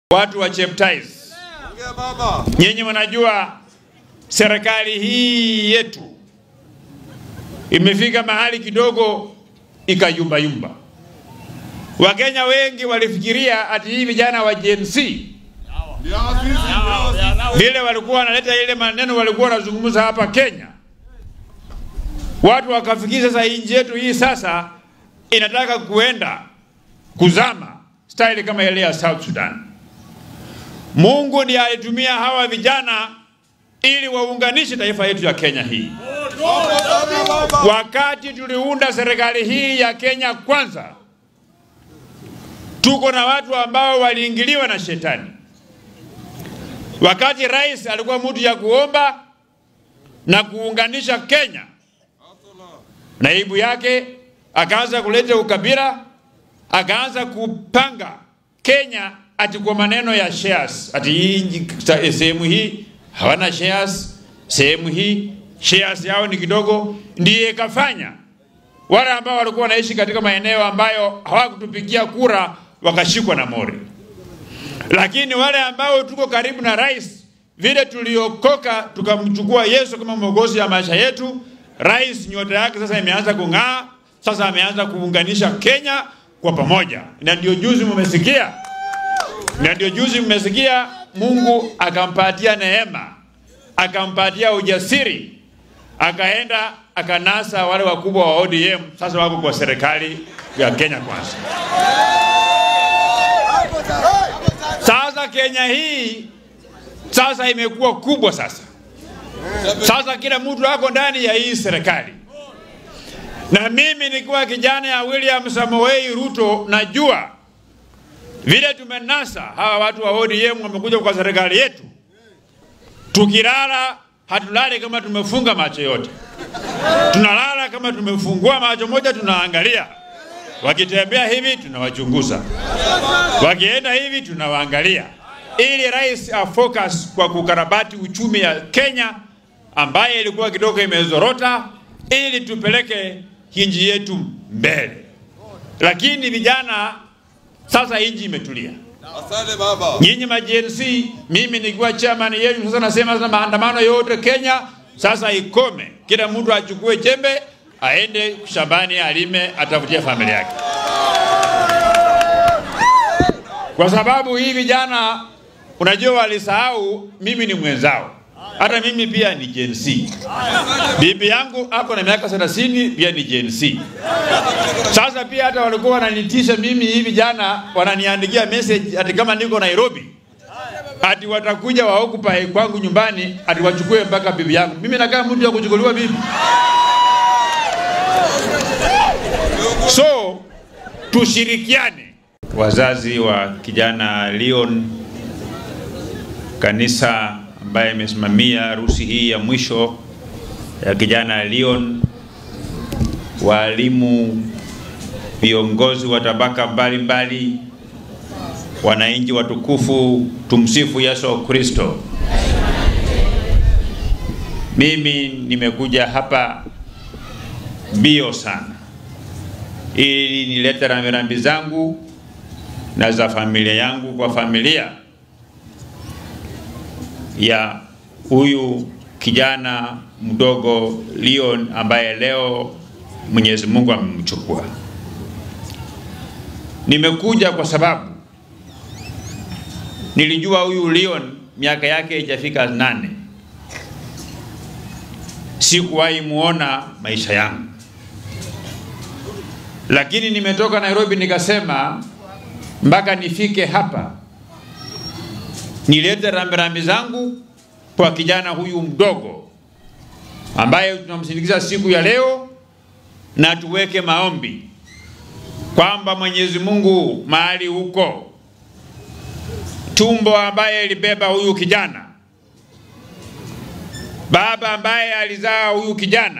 Watu wa Cheptais, nyinyi mnajua serikali hii yetu imefika mahali kidogo ikayumbayumba. Wakenya wengi walifikiria ati hii vijana wa Gen Z vile walikuwa wanaleta ile maneno walikuwa wanazungumza hapa Kenya, watu wakafikiri sasa hii nchi yetu hii sasa inataka kuenda kuzama style kama ile ya South Sudan. Mungu ndiye alitumia hawa vijana ili waunganishe taifa yetu ya Kenya hii. Wakati tuliunda serikali hii ya Kenya kwanza, tuko na watu ambao waliingiliwa na shetani. Wakati rais alikuwa mtu ya kuomba na kuunganisha Kenya, naibu yake akaanza kuleta ukabila, akaanza kupanga Kenya ati kwa maneno ya shares, ati hii sehemu hii hawana shares, sehemu hii shares yao ni kidogo, ndiye ikafanya wale ambao walikuwa wanaishi katika maeneo ambayo hawakutupigia kura wakashikwa na mori. Lakini wale ambao tuko karibu na rais, vile tuliokoka tukamchukua Yesu kama mwokozi ya maisha yetu, rais nyota yake sasa imeanza kung'aa, sasa ameanza kuunganisha Kenya kwa pamoja, na ndio juzi mmesikia, na ndio juzi mmesikia Mungu akampatia neema, akampatia ujasiri, akaenda akanasa wale wakubwa wa ODM, sasa wako kwa serikali ya Kenya Kwanza. Sasa Kenya hii sasa imekuwa kubwa sasa. Sasa kila mtu ako ndani ya hii serikali, na mimi nikiwa kijana ya William Samoei Ruto najua vile tumenasa hawa watu wa ODM wamekuja kwa serikali yetu. Tukilala hatulali kama tumefunga macho yote, tunalala kama tumefungua macho moja, tunaangalia. Wakitembea hivi tunawachunguza, wakienda hivi tunawaangalia, ili rais afocus kwa kukarabati uchumi ya Kenya ambaye ilikuwa kidogo imezorota, ili tupeleke nchi yetu mbele. Lakini vijana sasa inji imetulia. Asante baba. Nyinyi ma Gen Z, mimi nikiwa chairman yenu sasa nasema sasa maandamano yote Kenya sasa ikome. Kila mtu achukue jembe aende shambani alime atafutie familia yake. Kwa sababu hii vijana unajua walisahau mimi ni mwenzao. Hata mimi pia ni Gen Z. Bibi yangu ako na miaka 30 pia ni Gen Z. Sasa pia hata walikuwa wananitisha mimi hivi jana, wananiandikia message ati kama niko Nairobi, ati watakuja waokupa kwangu nyumbani, ati wachukue mpaka bibi yangu. Mimi nakaa mtu ya kuchukuliwa bibi. So tushirikiane, wazazi wa kijana Leon, kanisa ambaye imesimamia harusi hii ya mwisho ya kijana Leon, walimu, viongozi wa tabaka mbalimbali, wananchi watukufu, tumsifu Yesu Kristo. Mimi nimekuja hapa bio sana ili nilete rambirambi zangu na za familia yangu kwa familia ya huyu kijana mdogo Leon ambaye leo Mwenyezi Mungu amemchukua. Nimekuja kwa sababu nilijua huyu Leon miaka yake haijafika nane. Sikuwahi muona maisha yangu, lakini nimetoka Nairobi nikasema mpaka nifike hapa nilete rambirambi zangu kwa kijana huyu mdogo ambaye tunamsindikiza siku ya leo, na tuweke maombi kwamba Mwenyezi Mungu mahali huko tumbo ambaye ilibeba huyu kijana, baba ambaye alizaa huyu kijana,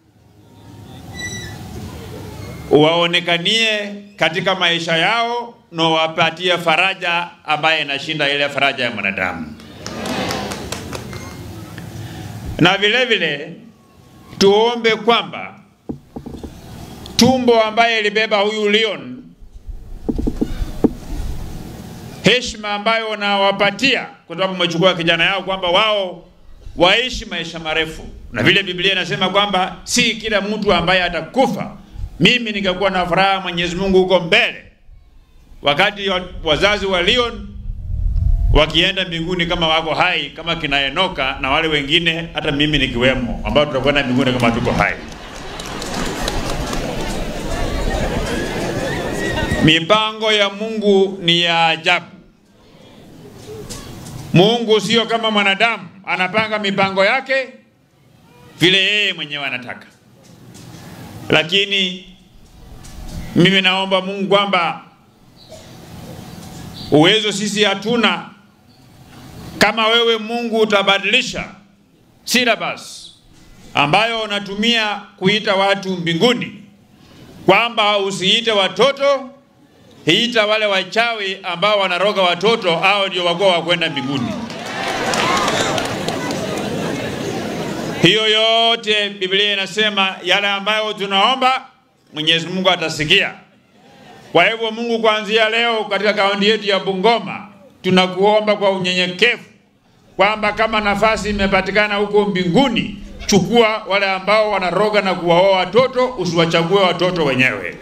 waonekanie katika maisha yao na wapatie faraja ambaye inashinda ile faraja ya mwanadamu, na vile vile tuombe kwamba tumbo ambaye ilibeba huyu Leon heshima ambayo wanawapatia kwa sababu umechukua kijana yao kwamba wao waishi maisha marefu, na vile Biblia inasema kwamba si kila mtu ambaye atakufa. Mimi ningekuwa na furaha Mwenyezi Mungu huko mbele, wakati wazazi wa Leon wakienda mbinguni kama wako hai kama kina Enoka na wale wengine, hata mimi nikiwemo, ambao tutakwenda mbinguni kama tuko hai. Mipango ya Mungu ni ya ajabu. Mungu sio kama mwanadamu, anapanga mipango yake vile yeye mwenyewe anataka. Lakini mimi naomba Mungu kwamba uwezo sisi hatuna. Kama wewe Mungu utabadilisha syllabus ambayo unatumia kuita watu mbinguni, kwamba usiite watoto hiita wale wachawi ambao wanaroga watoto, hao ndio wako wa kwenda mbinguni. Hiyo yote Biblia inasema yale ambayo tunaomba Mwenyezi Mungu atasikia. Kwa hivyo Mungu, kuanzia leo katika kaunti yetu ya Bungoma tunakuomba kwa unyenyekevu kwamba kama nafasi imepatikana huko mbinguni, chukua wale ambao wanaroga na kuwaoa watoto, usiwachague watoto wenyewe.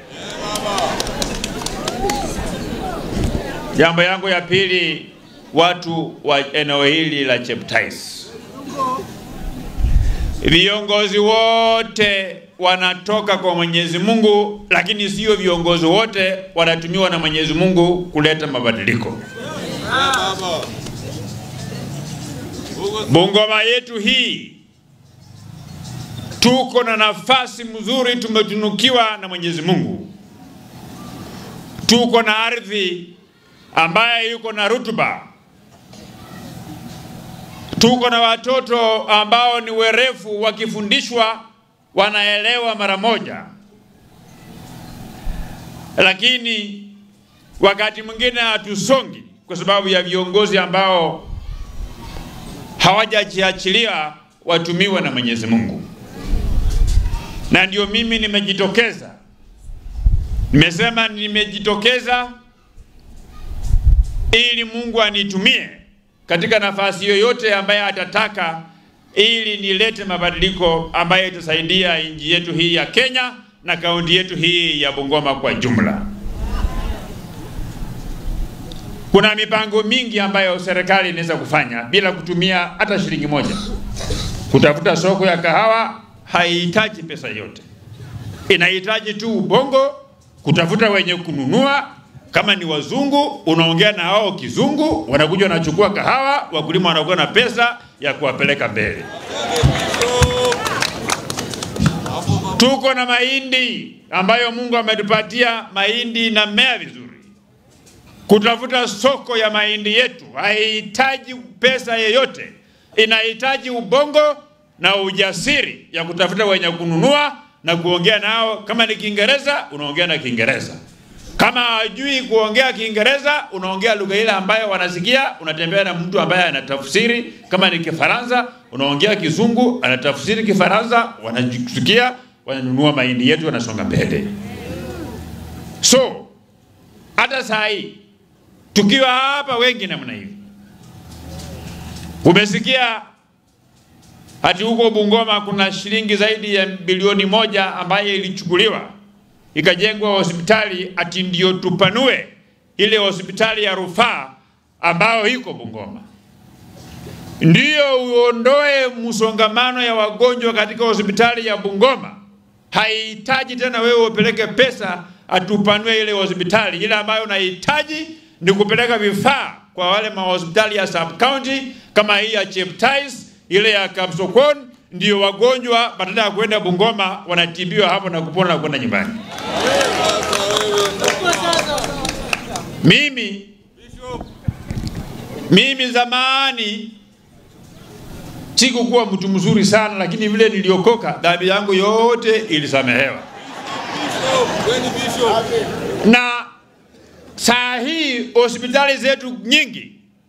Jambo yangu ya pili, watu wa eneo hili la Cheptais, viongozi wote wanatoka kwa Mwenyezi Mungu, lakini sio viongozi wote wanatumiwa na Mwenyezi Mungu kuleta mabadiliko. Bungoma yetu hii tuko na nafasi mzuri, tumetunukiwa na Mwenyezi Mungu, tuko na ardhi ambaye yuko na rutuba. Tuko na watoto ambao ni werefu, wakifundishwa wanaelewa mara moja, lakini wakati mwingine hatusongi kwa sababu ya viongozi ambao hawajajiachilia watumiwe na Mwenyezi Mungu. Na ndio mimi nimejitokeza, nimesema nimejitokeza ili Mungu anitumie katika nafasi yoyote ambaye atataka, ili nilete mabadiliko ambayo itasaidia nchi yetu hii ya Kenya na kaunti yetu hii ya Bungoma kwa jumla. Kuna mipango mingi ambayo serikali inaweza kufanya bila kutumia hata shilingi moja. Kutafuta soko ya kahawa haihitaji pesa yote, inahitaji tu ubongo, kutafuta wenye kununua kama ni wazungu unaongea na wao kizungu, wanakuja wanachukua kahawa, wakulima wanakuwa na pesa ya kuwapeleka mbele. Tuko na mahindi ambayo Mungu ametupatia, mahindi na mea vizuri. Kutafuta soko ya mahindi yetu haihitaji pesa yeyote, inahitaji ubongo na ujasiri ya kutafuta wenye kununua na kuongea nao. Kama ni Kiingereza unaongea na Kiingereza kama hajui kuongea Kiingereza unaongea lugha ile ambayo wanasikia. Unatembea na mtu ambaye anatafsiri. Kama ni Kifaransa unaongea Kizungu, anatafsiri Kifaransa, wanasikia, wananunua mahindi yetu, wanasonga mbele. So hata saa hii tukiwa hapa wengi namna hivi, umesikia hati huko Bungoma kuna shilingi zaidi ya bilioni moja ambayo ilichukuliwa ikajengwa hospitali ati ndio tupanue ile hospitali ya rufaa ambayo iko Bungoma, ndiyo uondoe msongamano ya wagonjwa katika hospitali ya Bungoma. Haihitaji tena wewe upeleke pesa atupanue ile hospitali. Ile ambayo unahitaji ni kupeleka vifaa kwa wale mahospitali ya sub county kama hii ya Cheptais, ile ya Kapsokon ndio wagonjwa badala ya kwenda Bungoma wanatibiwa hapo na kupona na kwenda nyumbani. Mimi mimi zamani sikukuwa mtu mzuri sana, lakini vile niliokoka dhambi yangu yote ilisamehewa, na saa hii hospitali zetu nyingi,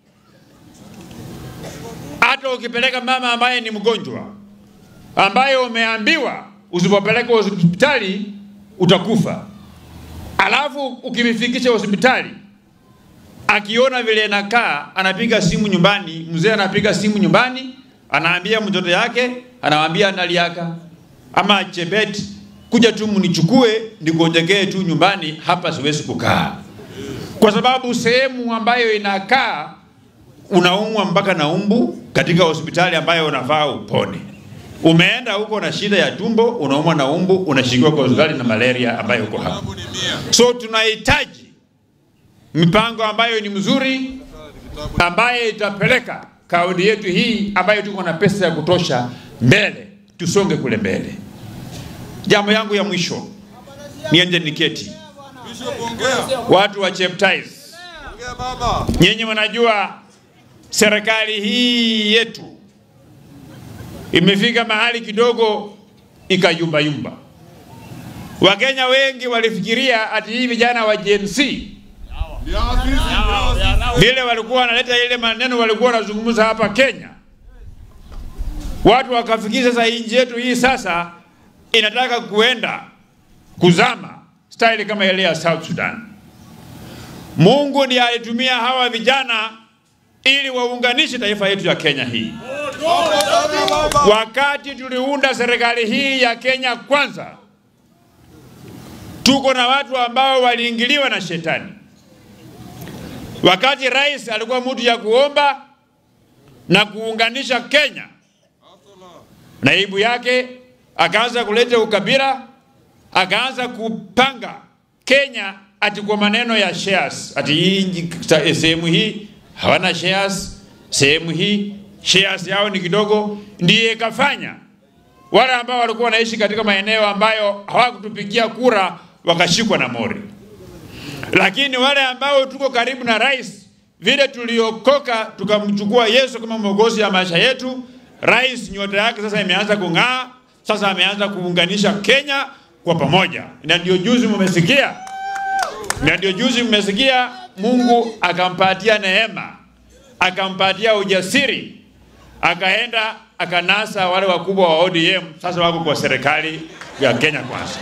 hata ukipeleka mama ambaye ni mgonjwa ambaye umeambiwa usipopeleka hospitali utakufa, alafu ukimifikisha hospitali akiona vile inakaa, anapiga simu nyumbani, mzee anapiga simu nyumbani, anaambia mtoto yake, anamwambia Naliaka ama Chebet, kuja tu mnichukue nikojekee tu nyumbani, hapa siwezi kukaa, kwa sababu sehemu ambayo inakaa unaumwa mpaka na umbu katika hospitali ambayo unafaa upone. Umeenda huko na shida ya tumbo, unaumwa na umbu, unashikiwa kwa hospitali na malaria ambayo uko hapa. So tunahitaji mipango ambayo ni mzuri, ambaye itapeleka kaunti yetu hii ambayo tuko na pesa ya kutosha mbele, tusonge kule mbele. Jambo yangu ya mwisho, niende niketi. Watu wa Cheptais, nyinyi mnajua serikali hii yetu imefika mahali kidogo ikayumbayumba. Wakenya wengi walifikiria ati hii vijana wa Gen Z vile walikuwa wanaleta ile maneno walikuwa wanazungumza hapa Kenya, watu wakafikiri sasa nchi yetu hii sasa inataka kuenda kuzama style kama ile ya South Sudan. Mungu ndiye alitumia hawa vijana ili waunganishe taifa yetu ya Kenya hii. Wakati tuliunda serikali hii ya Kenya kwanza, tuko na watu ambao waliingiliwa na shetani. Wakati rais alikuwa mtu ya kuomba na kuunganisha Kenya, naibu yake akaanza kuleta ukabila, akaanza kupanga Kenya ati kwa maneno ya shares, ati hii sehemu hii hawana shares, sehemu hii shares yao ni kidogo, ndiye ikafanya wale ambao walikuwa wanaishi katika maeneo ambayo hawakutupigia kura wakashikwa na mori. Lakini wale ambao tuko karibu na rais, vile tuliokoka tukamchukua Yesu kama mwokozi ya maisha yetu, rais nyota yake sasa imeanza kung'aa, sasa ameanza kuunganisha Kenya kwa pamoja, na ndio juzi mmesikia, na ndio juzi mmesikia Mungu akampatia neema, akampatia ujasiri, akaenda akanasa wale wakubwa wa ODM, sasa wako kwa serikali ya Kenya Kwanza.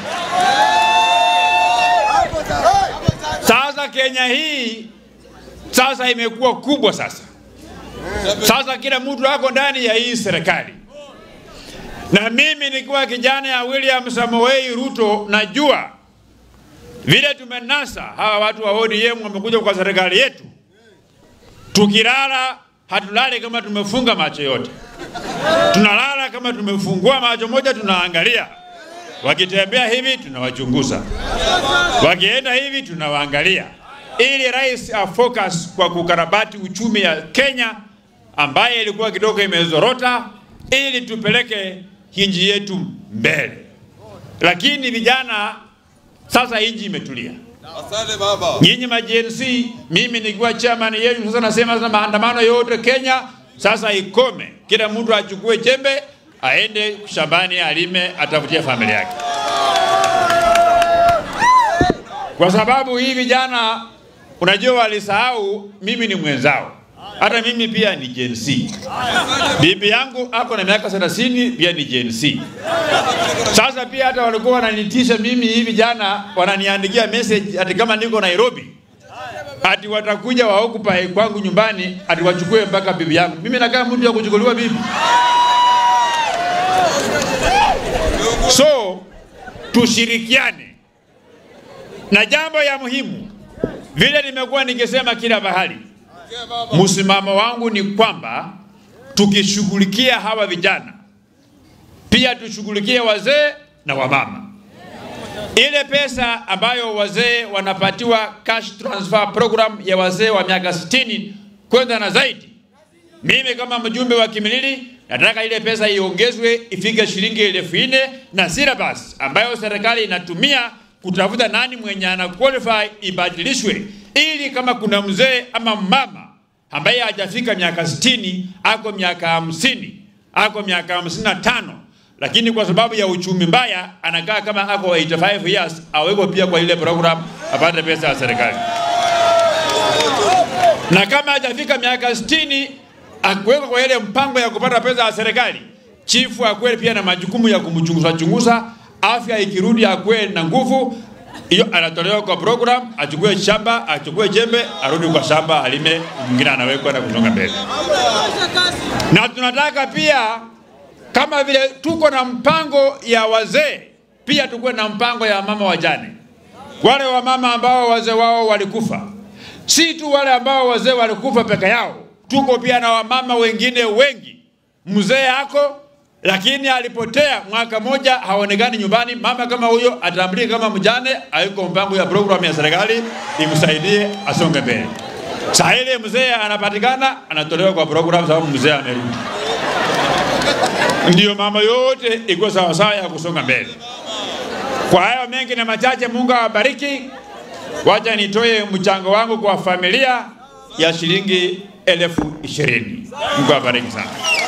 Sasa Kenya hii sasa imekuwa kubwa sasa. Sasa kila mtu ako ndani ya hii serikali, na mimi nikiwa kijana ya William Samoei Ruto najua vile tumenasa hawa watu wa ODM wamekuja kwa serikali yetu. Tukilala hatulali kama tumefunga macho yote, tunalala kama tumefungua macho moja, tunaangalia. Wakitembea hivi tunawachunguza, wakienda hivi tunawaangalia, ili rais afocus kwa kukarabati uchumi ya Kenya ambaye ilikuwa kidogo imezorota, ili tupeleke nchi yetu mbele. Lakini vijana sasa inji imetulia. Asante baba. Nyinyi ma Gen Z, mimi nikiwa chairman yenu sasa nasema sasa maandamano yote Kenya sasa ikome. Kila mtu achukue jembe aende shambani alime atafutie familia yake. Kwa sababu hii vijana unajua walisahau mimi ni mwenzao. Hata mimi pia ni Gen Z. Bibi yangu ako na miaka 30 pia ni Gen Z. Sasa pia hata walikuwa wananitisha mimi hivi jana, wananiandikia message ati kama niko Nairobi, ati watakuja waokupai kwangu nyumbani, ati wachukue mpaka bibi yangu. Mimi nakaa mtu ya kuchukuliwa bibi. So tushirikiane, na jambo ya muhimu, vile nimekuwa nikisema kila bahali, msimamo wangu ni kwamba tukishughulikia hawa vijana pia tushughulikie wazee na wamama. Ile pesa ambayo wazee wanapatiwa cash transfer program ya wazee wa miaka 60 kwenda na zaidi, mimi kama mjumbe wa Kimilili nataka ile pesa iongezwe ifike shilingi elfu nne na syllabus ambayo serikali inatumia kutafuta nani mwenye ana qualify ibadilishwe, ili kama kuna mzee ama mama ambaye hajafika miaka 60 ako miaka hamsini ako miaka hamsini na tano lakini kwa sababu ya uchumi mbaya anakaa kama ako 85 years, awekwe pia kwa ile program apate pesa ya serikali, na kama hajafika miaka 60 akuwekwa kwa ile mpango ya kupata pesa ya serikali. Chifu akuwe pia na majukumu ya kumchunguza chunguza, afya ikirudi akuwe na nguvu, hiyo anatolewa kwa program, achukue shamba, achukue jembe, arudi kwa shamba alime, mwingine anawekwa na kusonga mbele. Na tunataka pia kama vile tuko na mpango ya wazee, pia tukuwe na mpango ya mama wajane, wale wamama ambao wazee wao walikufa, si tu wale ambao wazee walikufa peke yao, tuko pia na wamama wengine wengi. Mzee ako lakini alipotea mwaka moja, haonekani nyumbani. Mama kama huyo atambulike kama mjane, hayuko mpango ya programu ya serikali imsaidie asonge mbele. Saa ile mzee anapatikana, anatolewa kwa programu sababu mzee amerudi. Ndiyo mama yote iko sawasawa ya kusonga mbele. Kwa hayo mengi na machache, Mungu awabariki. Wacha nitoe mchango wangu kwa familia ya shilingi elfu ishirini. Mungu awabariki sana.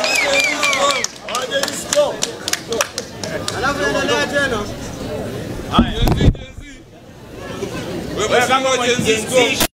Alafu endelea tena. Wewe kama Gen Z